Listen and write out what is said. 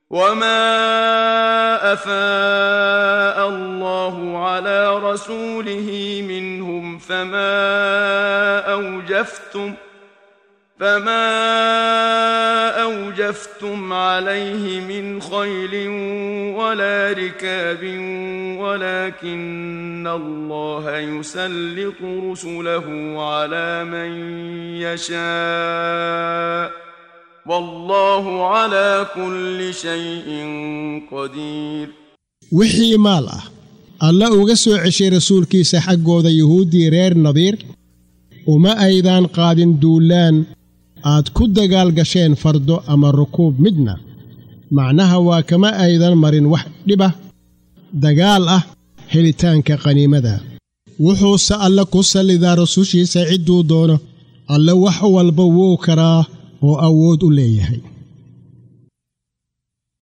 وما افاء الله على رسوله منهم فما اوجفتم فما اوجفتم عليه من خيل ولا ركاب ولكن الله يسلط رسله على من يشاء والله على كل شيء قدير wixii maal ah alla uga soo ceshay rasuulkiisa xaggooda yuhuuddii reer nadiir uma aydaan qaadin duulaan aad ku dagaal gasheen fardo ama rukuub midna macnaha waa kama aydan marin wax dhibah dagaal ah helitaanka qaniimada wuxuuse alle ku sallidaa rasushiisa cidduu doono alle wax walba wuu karaa oo awood u leeyahay